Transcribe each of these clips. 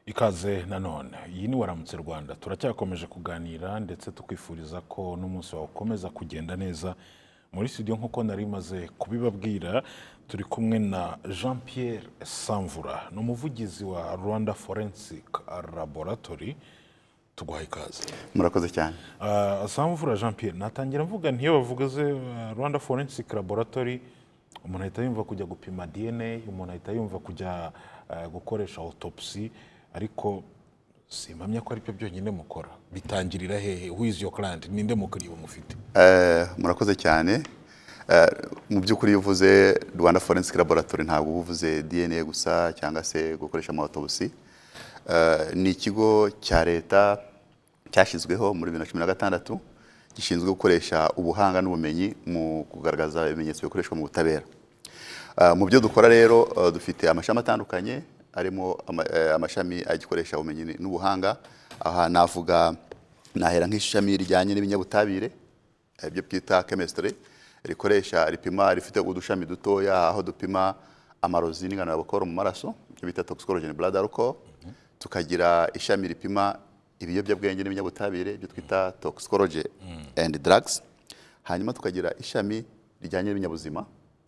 ikaze nanone iyi ni waramutse rwanda turacyakomeje kuganira ndetse tukwifuriza ko n'umunsi wawe ukomeza kugenda neza muri studio nk'uko nari maze kubibabwira turi kumwe na jean pierre samvura ni umuvugizi wa rwanda forensic laboratory tuguhaye ikaze murakoze cyane Ah, samvura jean pierre natangira mvuga ntiyo bavugaze ah, rwanda forensic laboratory umuntu ahita yumva kujya gupima dna umuntu ahita yumva kujya ah, gukoresha autopsy ariko simpamya ko aribyo byonyine mukora bitangirira hehe who is your client ninde mukiriya mufite Eh, murakoze cyane Eh, mu by'ukuri iyo uvuze rwanda forensic laboratory ntabwo uba uvuze dna gusa cyangwa se gukoresha amawutobusi ni ikigo cya leta cyashyizweho muri bibiri na cumi na gatandatu gishinzwe gukoresha ubuhanga n'ubumenyi mu kugaragaza ibimenyetso bikoreshwa mu butabera Ah, mu byo dukora rero ah, dufite amashami atandukanye arimo ama- eh, amashami agikoresha ubumenyi n'ubuhanga aha navuga nahera nk'ishami rijyanye n'ibinyabutabire eh, ibyo twita chemistry rikoresha ripima rifite udushami dutoya aho dupima amarozi n'ingano ya bokoro mu maraso ibyo bita toxicology and blood alcohol tukagira ishami ripima ibiyobyabwenge n'ibinyabutabire ibyo twita toxicology and drugs hanyuma tukagira ishami rijyanye n'ibinyabuzima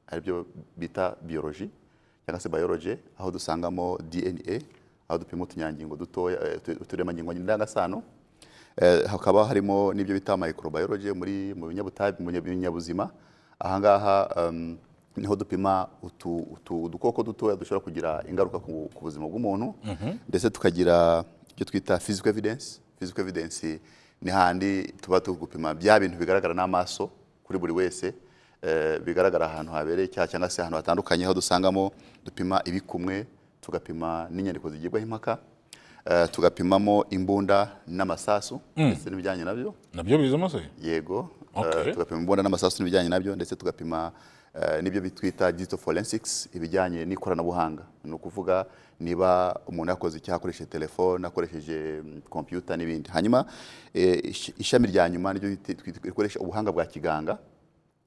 aribyo bita biology cyangwa se biology aho dusangamo DNA aho dupima utunyangingo dutoya eh, utu- uturemangingo ndangasano Eh, hakaba harimo n'ibyo bita microbiology muri mu binyabutabi- mu binyabuzima ahangaha um, niho dupima utu- utu- udukoko dutoya dushobora kugira ingaruka ku ku buzima bw'umuntu ndetse tukagira ibyo twita physical evidence physical evidence ni handi tuba turi gupima bya bintu bigaragara n'amaso kuri buri wese eh, bigaragara ahantu habereye icyaha cyangwa se ahantu hatandukanye aho dusangamo dupima ibikumwe tugapima n'inyandiko zigibwaho impaka Eh, tugapimamo imbunda n'amasasu ndetse n'ibijyanye nabyo nabyo bizamo se yego eh, Okay. tugapima imbunda n'amasasu n'ibijyanye nabyo ndetse tugapima eh, n'ibyo bitwita digital forensics ibijyanye n'ikoranabuhanga ni ukuvuga niba umuntu yakoze icyaha akoresheje telefone akoresheje mm, computer n'ibindi hanyuma eh, ish- ishami rya nyuma niryo riti- twi- rikoresha ubuhanga bwa kiganga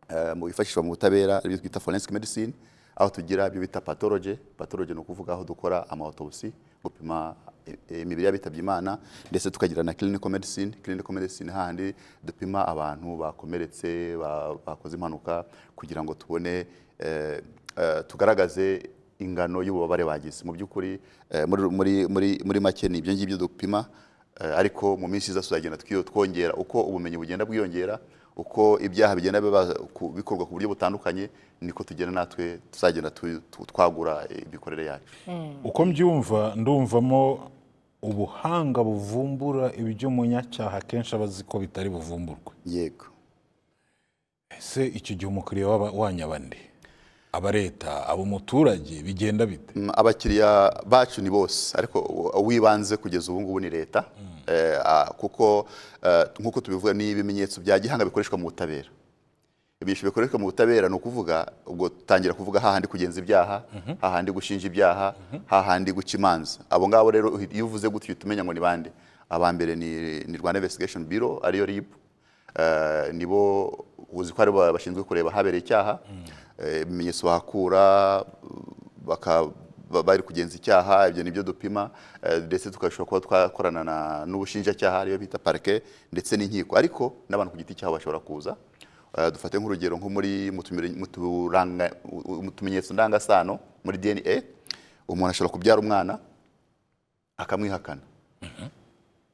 eh, mu bifashishwa mu butabera ibyo twita forensic medicine aho tugira ibyo bita pathology pathology ni ukuvuga aho dukora amawutobusi gupima eh, eh, imibiri y'abitabye imana ndetse tukagira na clinical medicine clinical medicine hahandi dupima abantu bakomeretse ba- bakoze impanuka kugira ngo tubone eh, eh, tugaragaze ingano y'ububabare bagize mu by'ukuri eh, muri, muri, muri, muri make ni ibyo ngibyo dupima Eh, ariko mu minsi iza tuzagenda twiyo- twongera uko ubumenyi bugenda bwiyongera uko ibyaha bigenda biba- ku- bikorwa ku buryo butandukanye niko tugenda natwe tuzagenda tu- tu- twagura eh, imikorere yacu uko mbyumva ndumvamo ubuhanga buvumbura ibyo umunyacyaha akenshi aba azi ko bitari buvumburwe yego ese icyo gihe umukiriya waba- wanyaba nde aba leta aba umuturage bigenda bite Mm, abakiriya bacu ni bose ariko u- uwibanze kugeza ubu ngubu ni leta Eh, ah, kuko eh, nk'uko tubivuga ni ibimenyetso bya gihanga bikoreshwa mu butabera ibimenyetso bikoreshwa mu butabera ni ukuvuga ubwo dutangira kuvuga hahandi kugenza ibyaha hahandi gushinja ibyaha hahandi guca imanza abo ngabo rero uhita- iyo uvuze gutyo uhita umenya ngo ni bande aba mbere ni, ni rwanda investigation bureau ariyo rib Eh, nibo uzi ko ari bo bashinzwe kureba habereye icyaha Eh, ibimenyetso bahakura baka- ba- bari kugenza icyaha ibyo nibyo dupima eh, ndetse tugashobora kuba twakorana na- n'ubushinjacyaha ariyo bita parike ndetse n'inkiko ariko n'abantu ku giti cyabo bashobora kuza Eh, dufate nk'urugero nko muri mu tumire- mu turanga- mu tumenyetso ndangasano muri dna umuntu ashobora kubyara umwana akamwihakana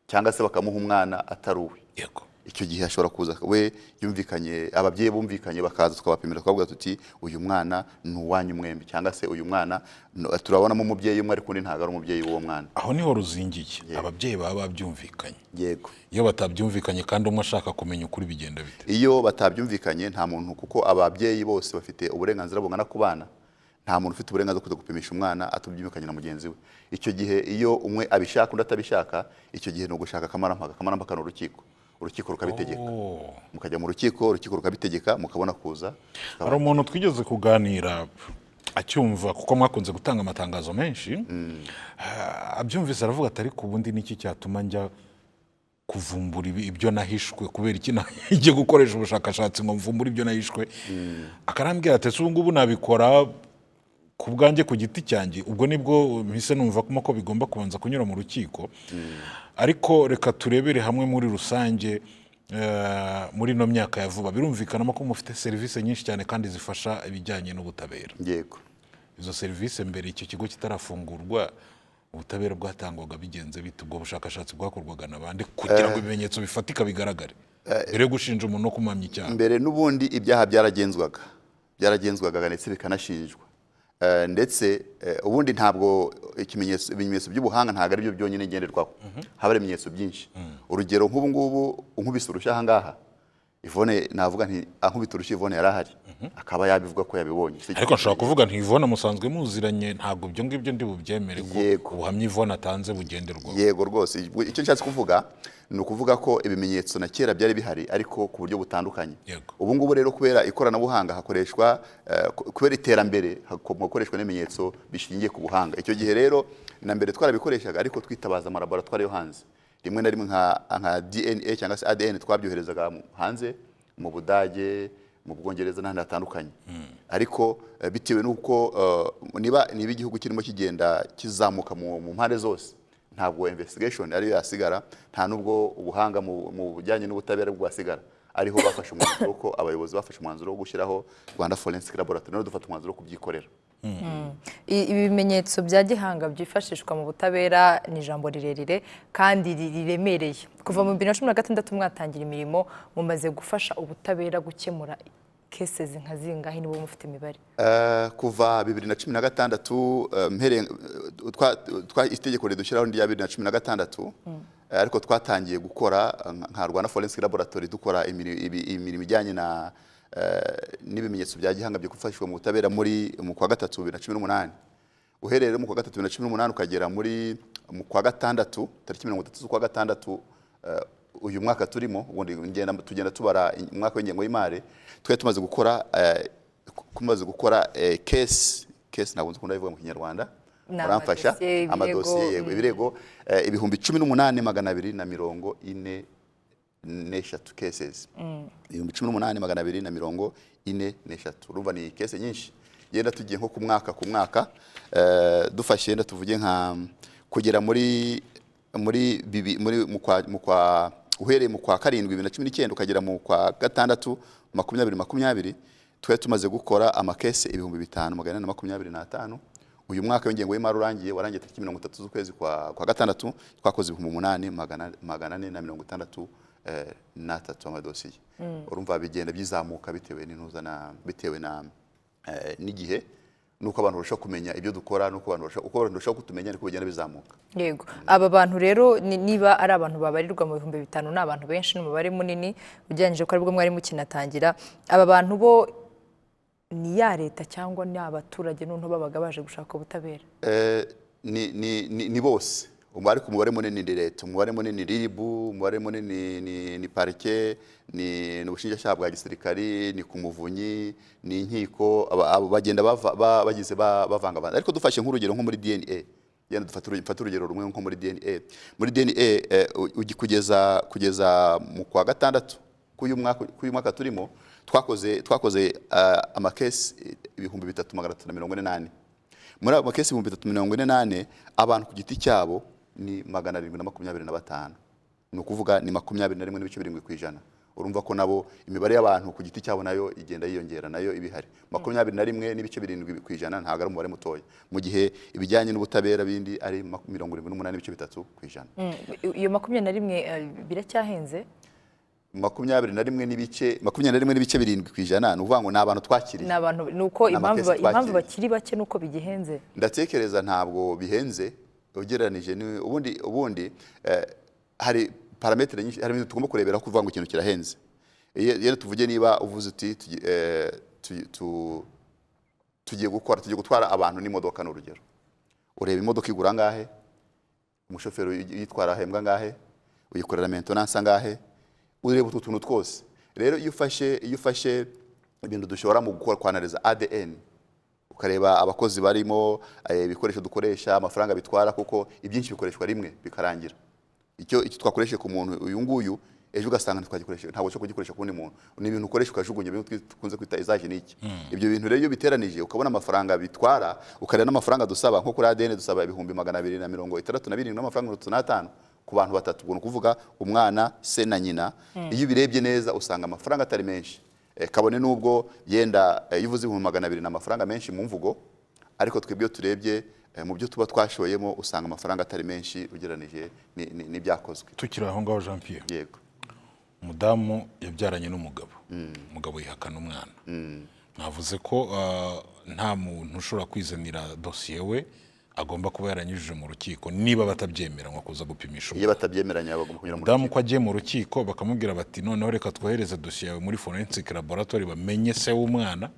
cyangwa se bakamuha umwana atari uwe yego icyo gihe ashobora kuza we yumvikanye ababyeyi bumvikanye bakaza tukabapimira tukavuga tuti uyu mwana ni uwanyu mwembi cyangwa se uyu mwana no- turabonamo umubyeyi umwe ariko undi ntabwo ari umubyeyi w'uwo mwana aho niho ruzingiye ababyeyi baba babyumvikanye yego iyo batabyumvikanye kandi umwe ashaka kumenya ukuri bigenda bite iyo batabyumvikanye nta muntu kuko ababyeyi bose bafite uburenganzira bungana ku bana nta muntu ufite uburenganzira bwo kujya gupimisha umwana atabyumvikanye na mugenzi we icyo gihe iyo umwe abishaka undi atabishaka icyo gihe ni ugushaka akamarampaka akamarampaka ni urukiko urukiko rukabitegeka mukajya mu rukiko urukiko rukabitegeka mukabona kuza hari umuntu twigeze kuganira acyumva kuko mwakunze gutanga amatangazo menshi Ah, abyumvise aravuga atari ku bundi niki cyatuma njya kuvumbura ibi- ibyo nahishwe kubera iki najye gukoresha ubushakashatsi ngo mvumbure ibyo nahishwe akarambwira ati ese ubu ngubu nabikora ku bwanjye ku giti cyanjye ubwo nibwo mpise numva kuma ko bigomba kubanza kunyura mu rukiko ariko reka turebere hamwe muri rusange eh, muri ino myaka ya vuba birumvikanamo ko mufite serivisi nyinshi cyane kandi zifasha ibijyanye n'ubutabera yego izo serivisi mbere icyo kigo kitarafungurwa ubutabera bwatangwaga bigenze bite ubwo bushakashatsi bwakorwaga na bande kugira ngo ibimenyetso bifatika bigaragare mbere yo gushinja umuntu no kumamya icyaha mbere n'ubundi ibyaha byaragenzwaga byaragenzwaga ndetse bikanashinjwa Eh, ndetse eh, ubundi ntabwo ikimenyetso- ibimenyetso by'ubuhanga ntabwo ari byo byonyine ngenderwaho haba hari ibimenyetso byinshi urugero nk'ubu ngubu unkubise urushyi aha ngaha Yvonne navuga nti ankubita urushyi Yvonne yari ahari akaba yabivuga ko yabibonye Si- ariko nshobora kuvuga nti ivona musanzwe muziranye ntabwo ibyo ngibyo ndi bubyemere ko Yego. ubuhamya ivona atanze bugenderwaho yego rwose icyo nshatse kuvuga ni ukuvuga ko ibimenyetso na kera byari bihari ariko ku buryo butandukanye Yego. ubu ngubu rero kubera ikoranabuhanga hakoreshwa eh, ku- kubera iterambere hako- hakoreshwa n'ibimenyetso bishingiye ku buhanga icyo gihe rero na mbere twarabikoreshaga ariko twitabaza amalaboratwari yo hanze rimwe na rimwe nka nka dna cyangwa se adn twabyoherezaga mu- hanze mu budage mu bwongereza n'ahandi hatandukanye ariko eh, bitewe n'uko eh, niba niba igihugu kirimo kigenda kizamuka mu mu mpande zose ntabwo investigation ariyo yasigara nta nubwo ubuhanga mu mu bijyanye n'ubutabera bwasigara ariho bafashe umwanzuro ko abayobozi bafashe umwanzuro wo gushyiraho Rwanda Forensic Laboratory noneho dufata umwanzuro wo kubyikorera I- ibimenyetso bya gihanga byifashishwa mu butabera ni ijambo rirerire kandi ri- riremereye kuva mu bibiri na cumi na gatandatu mwatangira imirimo mumaze gufasha ubutabera gukemura cases nka zingahe niba mufite imibare Eh, kuva bibiri na cumi na gatandatu eh, mpereye eh, twa- twa- itegeko ridushyiraho rya bibiri na cumi na gatandatu eh, ariko twatangiye gukora eh, nka- nka Rwanda Forensic Laboratory dukora imiri- ibi- imirimo ijyanye na eh, n'ibimenyetso bya gihanga byo gufashishwa mu butabera muri mu kwa gatatu bibiri na cumi n'umunani uhereye rero mu kwa gatatu bibiri na cumi n'umunani ukagera muri mu kwa gatandatu tariki mirongo itatu z'ukwa gatandatu eh, uyu mwaka turimo ubundi ngenda- tugenda tubara umwaka w'ingengo y'imari twari tumaze gukora eh, ku- kumaze gukora eh, case case ntabwo nzi ukuntu abivuga mu kinyarwanda Ni muramfasha amadosiye, ibirego, amadosiye yego ibirego eh, ibihumbi cumi n'umunani magana abiri na mirongo ine n'eshatu cases ibihumbi cumi n'umunani magana abiri na mirongo ine n'eshatu urumva ni kese nyinshi yenda tugiye nko ku mwaka ku mwaka eh, dufashe yenda tuvuge nka kugera muri muri bibi- muri mu kwa mu kwa uhereye mu kwa karindwi bibiri na cumi n'icyenda ukagera mu kwa gatandatu makumyabiri makumyabiri twari tumaze gukora amakese ibihumbi bitanu magana ane na makumyabiri n'atanu uyu mwaka w'ingengo y'imari urangiye warangiye tariki mirongo itatu z'ukwezi kwa, kwa gatandatu twakoze ibihumbi umunani magana magana ane na mirongo itandatu eh, n'atatu amadosiye urumva bigenda byizamuka bitewe n'intuza na bitewe na eh, n'igihe nuko abantu barushaho kumenya ibyo dukora nuko abantu barushaho uko abantu barushaho kutumenya niko bigenda bizamuka yego aba bantu rero ni- niba ari abantu babarirwa mu bihumbi bitanu ni abantu benshi ni umubare munini ugereranyije ko aribwo mwari mukinatangira aba bantu bo ni ya leta cyangwa ni abaturage noneho babaga baje gushaka ubutabera Eh, ni, ni, ni, ni bose Umu- ariko umubare munini ni leta umubare munini ni ribu umubare munini ni, ni parike ni, ni ubushinjacyaha bwa gisirikari ni ku muvunyi ni inkiko aba- abo bagenda bava- ba- bagize ba- bavangavanga ariko dufashe nk'urugero nko muri dna yenda dufate urugero- mfate urugero rumwe nko muri dna muri dna eh, u- ugi- kugeza kugeza mu kwa gatandatu k'uyu mwaka k'uyu mwaka turimo twakoze twakoze eh, amakesi eh, ibihumbi bitatu magana atatu na mirongo ine n'ane muri abo makesi ibihumbi bitatu mirongo ine n'ane abantu ku giti cyabo ni magana arindwi na makumyabiri na batanu ni ukuvuga ni makumyabiri na rimwe n'ibice birindwi ku ijana urumva ko nabo imibare y'abantu ku giti cyabo nayo igenda yiyongera nayo iba ihari makumyabiri na rimwe n'ibice birindwi ku ijana ntabwo ari umubare mutoya mu gihe ibijyanye n'ubutabera bindi ari maku- mirongo irindwi n'umunani n'ibice bitatu ku ijana Mm, i- iyo makumyabiri na rimwe eh, biracyahenze makumyabiri na rimwe n'ibice makumyabiri na rimwe n'ibice birindwi ku ijana ni ukuvuga ngo ni abantu twakiriye ni abantu ni uko Ni impamvu amakesi impamvu twakiriye. bakiri bake ni uko bigihenze ndatekereza ntabwo bihenze ugereranije ni ubundi ubundi eh, hari parametere nyinshi hari ibintu tugomba kurebera kuvuga ngo ikintu kirahenze Iyo- iyo tuvuge niba uvuze uti tugi- eh, tu- tu- tugiye gukora tugiye gutwara abantu n'imodoka ni urugero ureba imodoka igura angahe umushoferi uyitwara ahembwa angahe uyikorera maintenance angahe ureba utu tuntu twose rero iyo ufashe iyo ufashe ibintu dushobora mu gukora kwanariza ADN ukareba abakozi barimo eh, ibikoresho dukoresha amafaranga bitwara kuko ibyinshi bikoreshwa rimwe bikarangira icyo icyo twakoresheje ku muntu uyu nguyu ejo ugasanga ntitwagikoresha ntabwo cyo kugikoresha ku wundi muntu ni ibintu ukoresha ukajugunya bimwe twi- dukunze kwita izaje niki ibyo bintu rero iyo biteranije ukabona amafaranga bitwara ukareba n'amafaranga dusaba nko kuri ADN dusaba ibihumbi magana abiri na mirongo itandatu na birindwi n'amafaranga mirongo itatu n'atanu ku bantu batatu ubwo ni ukuvuga umwana se na nyina iyo ubirebye neza usanga amafaranga atari menshi Eh, kabone n'ubwo yenda eh, iyo uvuze ibihumbi magana abiri ni amafaranga menshi mu mvugo ariko twebwe iyo turebye eh, mu byo tuba twashoyemo usanga amafaranga atari menshi ugereranije ni- ni- n'ibyakozwe tukiri aho ngaho jean pierre yego umudamu yabyaranye n'umugabo umugabo yihakana umwana navuze ko ah, nta muntu ushobora kwizanira dosiye we agomba kuba yaranyujije mu rukiko niba batabyemera nko kuza gupimisha iyo batabyemeranya bagomba kunyura mu umudamu ko agiye mu rukiko bakamubwira bati noneho reka twohereze dosiye yawe muri forensic laboratoire bamenye se w'umwana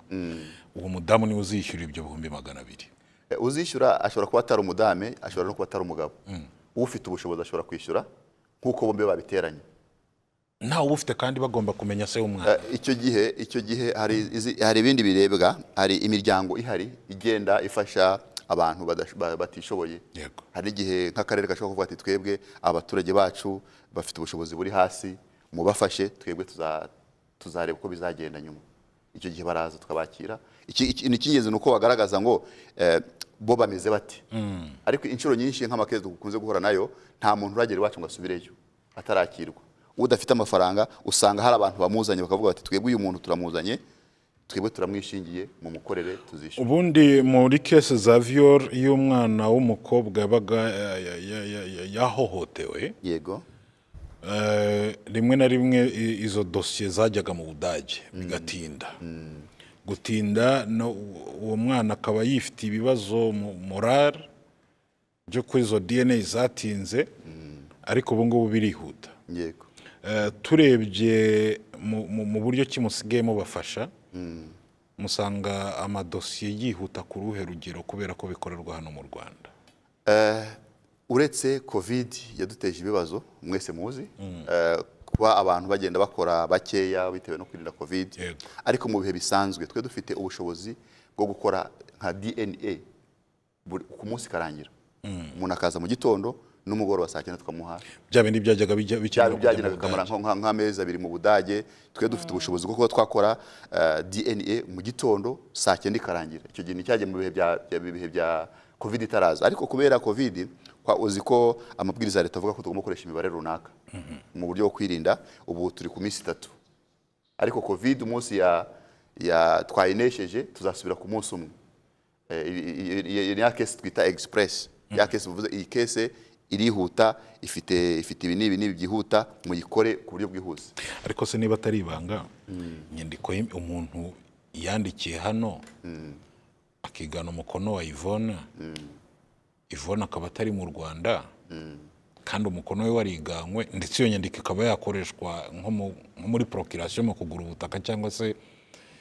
uwo mudamu niwe uzishyura ibyo bihumbi magana abiri Eh, uzishyura ashobora kuba atari umudame ashobora no kuba atari umugabo ufite ubushobozi ashobora kwishyura nk'uko bombi babiteranye ntawe ufite kandi bagomba kumenya se w'umwana Eh, icyo gihe icyo gihe hari izi- hari ibindi birebwa hari imiryango ihari igenda ifasha abantu badash- ba- batishoboye Yego. hari igihe nk'akarere gashobora kuvuga ati twebwe abaturage bacu bafite ubushobozi buri hasi mubafashe twebwe tuza- tuzareba uko bizagenda nyuma icyo gihe baraza tukabakira Iki- iki- ni icy'ingenzi ni uko bagaragaza ngo eh, bo bameze bate ariko inshuro nyinshi nk'amakezi dukunze guhura nayo nta muntu uragera iwacu ngo asubireyo atarakirwa udafite amafaranga usanga hari abantu bamuzanye bakavuga bati twebwe uyu muntu turamuzanye twebwe turamwishingiye mu mukorere tuzishyura ubundi muri kese za viol iyo umwana w'umukobwa yabaga eh, ya- ya- ya- ya- yahohotewe yego Eh, rimwe na rimwe i- izo dosiye zajyaga mu budage bigatinda gutinda no- uwo mwana akaba yifitiye ibibazo mu morale byo kuri izo dna zatinze ariko ubu ngubu birihuta yego Eh, turebye mu- mu- mu buryo ki musigayemo bafasha musanga amadosiye yihuta ku ruhe rugero kubera ko bikorerwa hano mu rwanda uretse covid yaduteje ibibazo mwese muzi eh, kuba abantu bagenda bakora bakeya bitewe no kwirinda covid Yego. ariko mu bihe bisanzwe twe dufite ubushobozi bwo gukora nka dna buri- ku munsi karangira umuntu akaza mu gitondo n'umugoroba saa cyenda tukamuha bya bindi byajyaga bijya- bikenerwa byari kujya mu byagenda bikamara budage. nko- nka- nk'amezi abiri mu budage twe dufite ubushobozi bwo kuba twakora eh, dna mu gitondo saa cyenda ikarangira icyo gihe nticyajya mu bihe bya bya- bihe bya covid itaraza ariko kubera covid kwa- uzi ko amabwiriza ya leta avuga ko tugomba gukoresha imibare runaka mu buryo bwo kwirinda ubu turi ku minsi itatu ariko covid umunsi ya ya twayinesheje tuzasubira ku munsi umwe Eh, i- i- i- i- i- ya kesi twita express ya kesi bivuze iyi kesi irihuta ifite ifite ibi n'ibi n'ibi byihuta muyikore ku buryo bwihuse ariko se niba atari ibanga inyandiko y'im- umuntu yandikiye hano akigana umukono wa ivone ivone akaba atari mu rwanda kandi umukono we wariganywe ndetse iyo nyandiko ikaba yakoreshwa nko mu- nko muri porokirasiyo mu kugura ubutaka cyangwa se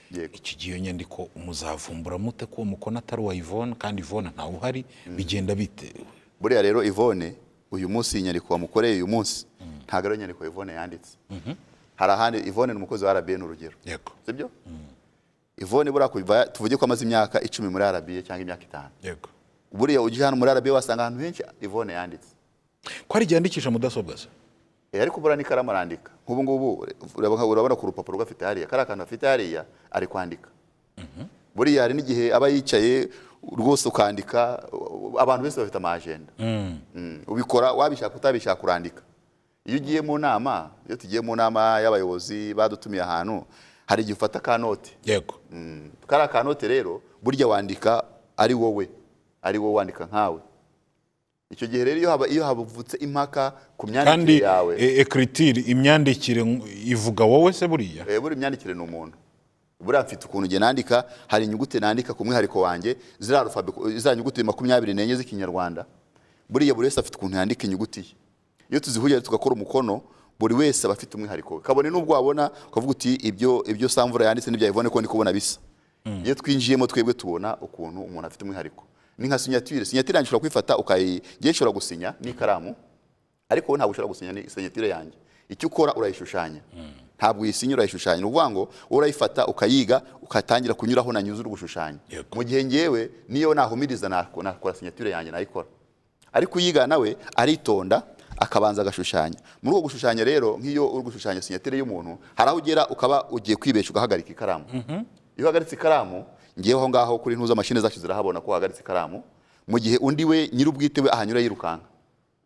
yego iki gihe iyo nyandiko muzavumbura mute ko uwo mukono atari uwa ivone kandi ivone ntawe uhari bigenda bitewe buriya rero ivone uyu munsi iyi nyandiko wamukoreye uyu munsi ntabwo ari yo nyandiko ivone yanditse hari ahandi ivone ni umukozi wa RBN urugero yego sibyo ivone buriya kuva- tuvuge ko amaze imyaka icumi muri RBA cyangwa imyaka itanu yego buriya ujya hano muri RBA wasanga ahantu henshi ivone yanditse ko ari igihe yandikisha mudasobwa se Eh, ariko buriya n'ikaramu arandika nk'ubu ngubu urabona- urabona ku rupapuro gafite hariya kariya kantu afite hariya ari kwandika buriya hari n'igihe aba yicaye rwose ukandika u- u- abantu benshi bafite amajenda Mm, ubikora wabishaka utabishaka urandika iyo ugiye mu nama iyo tugiye mu nama y'abayobozi badutumiye ahantu hari igihe ufata kanote yego Mm, kariya kanote rero burya wandika ari wowe ari wowe wandika nkawe icyo gihe rero iyo haba- iyo havutse impaka ku myandikire kandi yawe e- ecriture imyandikire ng- ivuga wowe se buriya Eh, buri myandikire ni umuntu buriya mfite ukuntu njye nandika hari inyuguti nandika ku mwihariko wanjye ziriya alufabe ziriya nyuguti makumyabiri n'enye z'ikinyarwanda buriya buri wese afite ukuntu yandika inyuguti ye iyo tuzihurira tugakora umukono buri wese aba afite umwihariko we kabone n'ubwo wabona ukavuga uti ibyo ibyo samvura yanditse n'ibya ivone ko ndi kubona bisa iyo twinjiyemo twebwe tubona ukuntu umuntu afite umwihariko ni nka sinyatire sinyatire yanjye ushobora kuyifata ukayi njye nshobora gusinya n'ikaramu ariko wowe ntabwo ushobora gusinya ni- sinyatire yanjye icyo ukora urayishushanya ntabwo uyisinya urayishushanya ni ukuvuga ngo wowe urayifata ukayiga ukatangira kunyuraho nanyuze uri gushushanya Yego. mu gihe ngewe niyo nahumiriza nako- nakora sinyatire yanjye nayikora ariko uyiga nawe aritonda akabanza agashushanya muri uko gushushanya rero nk'iyo uri gushushanya sinyatire y'umuntu hari aho ugera ukaba ugiye kwibeshya ugahagarika ikaramu iyo uhagaritse ikaramu ngewe aho ngaho kuri ntuza mashini zacu zirahabona ko uhagaritse ikaramu mu gihe undi we nyir'ubwite we ahanyura yirukanka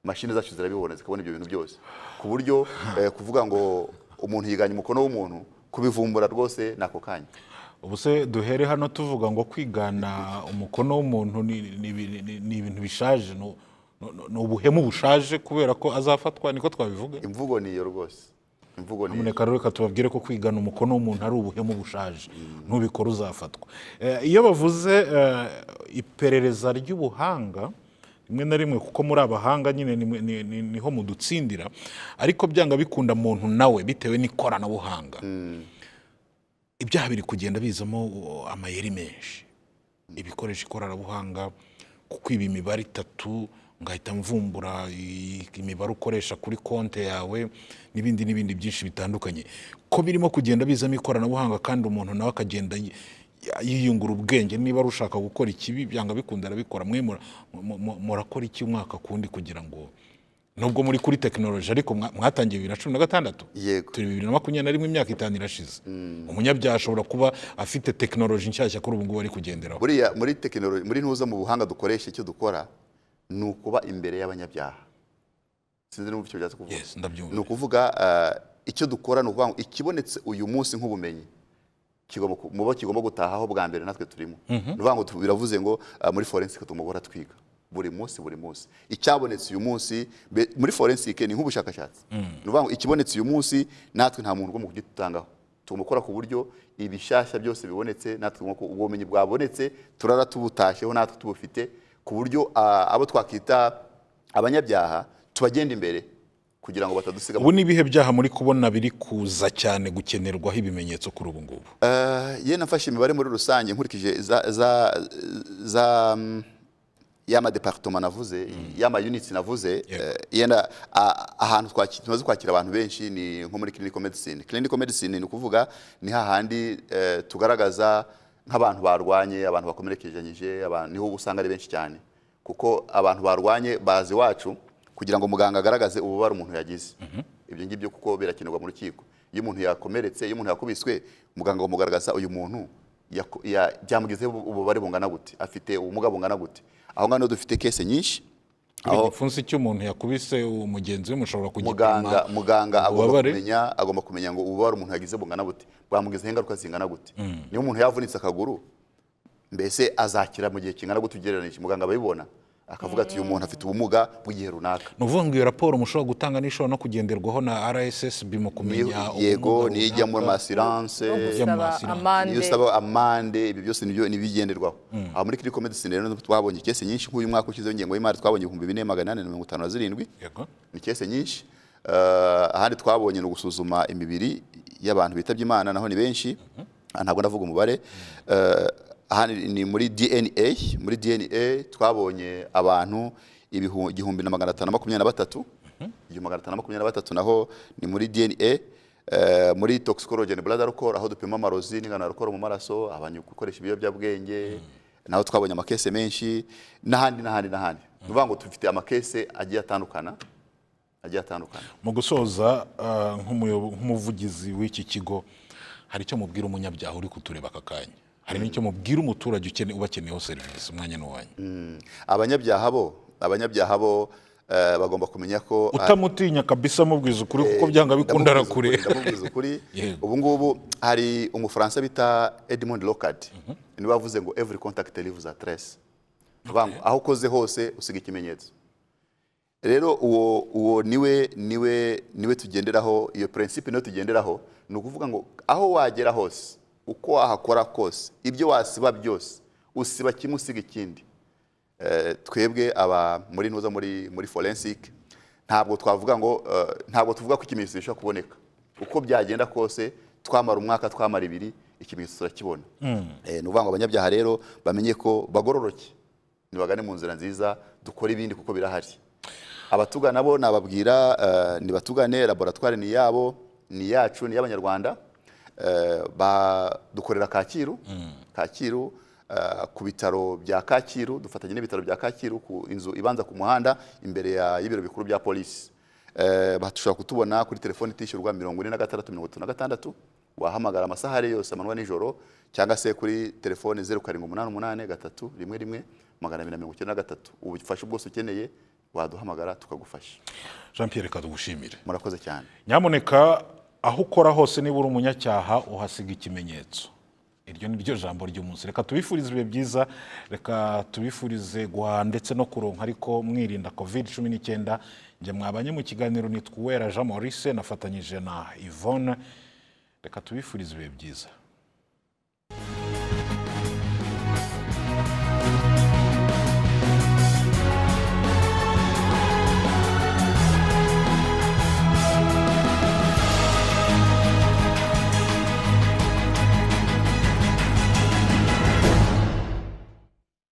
mashini zacu zirabibona zikabona ibyo bintu byose ku buryo eh, kuvuga ngo umuntu yiganye umukono w'umuntu kubivumbura rwose ni ako kanya ubu se duhere hano tuvuga ngo kwigana umukono w'umuntu ni- ni ni- ni- ni ibintu bishaje ni- ni- ni ubuhemu bushaje kubera ko azafatwa niko twabivuga imvugo ni iyo rwose imvugo ni iyo nyamuneka rero reka tubabwire ko kwigana umukono w'umuntu ari ubuhemu bushaje ntubikore uzafatwa Eh, iyo bavuze eh, iperereza ry'ubuhanga rimwe na rimwe kuko muri abahanga nyine ni mwe- ni- ni- niho mudutsindira ariko byanga bikunda muntu nawe bitewe n'ikoranabuhanga ibyaha biri kugenda bizamo uh, amayeri menshi ibikoresha ikoranabuhanga kukwiba imibare itatu ngahita mvumbura i- imibare ukoresha kuri konti yawe n'ibindi n'ibindi byinshi bitandukanye ko birimo kugenda bizamo ikoranabuhanga kandi umuntu nawe akagenda yi- yiyungura ubwenge niba ari ushaka gukora ikibi byanga bikunda arabikora mwe mura- mu- mu- murakora iki umwaka kundi kugira ngo nubwo muri kuri tekinoloji ariko mwa- mwatangiye bibiri na cumi na gatandatu Yego. turi bibiri na makumyabiri na rimwe imyaka itanu irashize umunyabyaha ashobora kuba afite tekinoloji nshyashya kuri ubu ngubu ari kugenderaho buriya muri tekinoloji muri ntuza mu buhanga dukoresha icyo dukora ni ukuba imbere y'abanyabyaha sinzi n'ubu icyo byatse kuvuga Yes, ndabyumva. ni ukuvuga eh, icyo dukora ni ukuvuga ngo ikibonetse uyu munsi nk'ubumenyi kigomba ku- mu bo kigomba gutahaho bwa mbere natwe turimo ni ukuvuga ngo tu- biravuze ngo ah, muri forensike tumubora twiga buri munsi buri munsi icyabonetse uyu munsi be- muri forensike ni nk'ubushakashatsi ni ukuvuga ngo ikibonetse uyu munsi natwe nta muntu ugomba kugitangaho tugomba gukora ku buryo ibishyashya byose bibonetse natwe tugomba ku- ubwo bumenyi bwabonetse turara tubutashyeho natwe tubufite ku buryo ah, abo twakita abanyabyaha tubagenda imbere kugira ngo batadusiga mu ubu ni ibihe byaha muri kubona biri kuza cyane gukenerwaho ibimenyetso kuri ubu ngubu Eh, ye nafashe imibare muri rusange nkurikije za za za mm, y'ama departement navuze y'ama units navuze eh, yenda a- ahantu twaki- tumaze kwakira abantu benshi ni nko muri clinical medicine clinical medicine ni ukuvuga ni hahandi eh, tugaragaza nk'abantu barwanye abantu bakomerekeje abantu niho usanga ari benshi cyane kuko abantu barwanye bazi iwacu kugira ngo muganga agaragaze ububabare umuntu yagize ibyo ngibyo kuko birakenerwa mu rukiko iyo umuntu yakomeretse iyo umuntu yakubiswe muganga amugaragaza uyu muntu yako- ya- byamugizeho ububabare bungana gute afite ubumuga bungana gute aho ngaho niho dufite kese nyinshi buri gipfunsi cy'umuntu yakubise umugenzi we mushobora kugipima muganga muganga agomba ububabare. kumenya agomba kumenya ngo ububabare umuntu yagize bungana bute bwamugizeho ingaruka zingana gute niba umuntu yavunitse akaguru mbese azakira mu gihe kingana gute ugereranyije muganga ababibona akavuga ati uyu muntu afite ubumuga bw'igihe runaka ni ukuvuga ngo iyo raporo mushobora gutanga n'ishobora no kugenderwaho na rssb mu kumenya Niyo- yego ubumuga niyo ijya muri runaka. asiranse no gusaba Yamwasira. amande iyo usaba amande ibyo byose nibyo nibigenderwaho aho muri clinical medicine rero twabonye kese nyinshi nk'uyu mwaka ushize w'ingengo y'imari twabonye ibihumbi bine magana ane na mirongo itanu na zirindwi Yego. ni kese nyinshi Eh, ahandi twabonye ni ugusuzuma imibiri y'abantu bitabye imana naho ni benshi Ah, ntabwo ndavuga umubare Eh, ahandi ni muri dna muri dna twabonye abantu ibihu- igihumbi na magana atanu na makumyabiri na batatu igihumbi magana atanu na makumyabiri na batatu naho ni muri dna Eh, muri toxicology and blood alcohol aho dupima amarozi n'ingano ya alcohol mu maraso abantu gukoresha ibiyobyabwenge naho twabonye amakese menshi n'ahandi n'ahandi n'ahandi ni ukuvuga ngo dufite amakese agiye atandukana agiye atandukana mu gusoza ah, nk'umuyobo- nk'umuvugizi w'iki kigo hari icyo mubwira umunyabyaha uri kutureba aka kanya hari n'icyo mubwira umuturage ukene- ubakeneyeho serivisi umwanya n'uwanyu abanyabyaha bo abanyabyaha bo eh, bagomba kumenya ko utamutinya kabisa mubwiza ukuri kuko byanga bikunda Ndamubwiza ukuri, arakure ndamubwiza ukuri Yego. ubu ngubu hari umufaransa bita edmond locard niwe wavuze ngo every contact leaves a trace Vuga ngo aho ukoze hose usiga ikimenyetso rero uwo uwo niwe niwe niwe tugenderaho iyo principe niyo tugenderaho ni ukuvuga ngo aho wagera hose uko wahakora kose ibyo wasiba byose usiba kimwe usiga ikindi Eh, twebwe aba muri ntuza muri muri forensic ntabwo twavuga ngo eh, ntabwo tuvuga ko ikimenyetso gishobora kuboneka uko byagenda kose twamara umwaka twamara ibiri ikimenyetso turakibona Eh, ni ukuvuga ngo abanyabyaha rero bamenye ko bagororoke nibagane mu nzira nziza dukore ibindi kuko birahari abatugana bo nababwira eh, nibatugane laboratwari ni iyabo ni iyacu ni iy'abanyarwanda Eh, ba- dukorera kacyiru kacyiru eh, ku bitaro bya kacyiru dufatanya n'ibitaro bya kacyiru ku inzu ibanza ku muhanda imbere ya- y'ibiro bikuru bya polisi Eh, bashobora kutubona kuri telefoni itishyurwa mirongo ine na gatandatu mirongo itatu na gatandatu wahamagara amasaha ari yose amanywa nijoro cyangwa se kuri telefoni zeru karindwi umunani umunani gatatu rimwe rimwe magana abiri na mirongo icyenda na gatatu ubufasha bwose ukeneye waduhamagara tukagufasha jean pierre kadugushimire murakoze cyane nyamuneka aho ukora hose niba uri umunyacyaha uhasiga ikimenyetso iryo ni ryo jambo ry'umunsi reka tubifurize ibihe byiza reka tubifurize guhaha ndetse no kuronka ariko mwirinda covid cumi n'icyenda njye mwabanye mu kiganiro nitwa uwera jean maurice nafatanyije na yvonne reka tubifurize ibihe byiza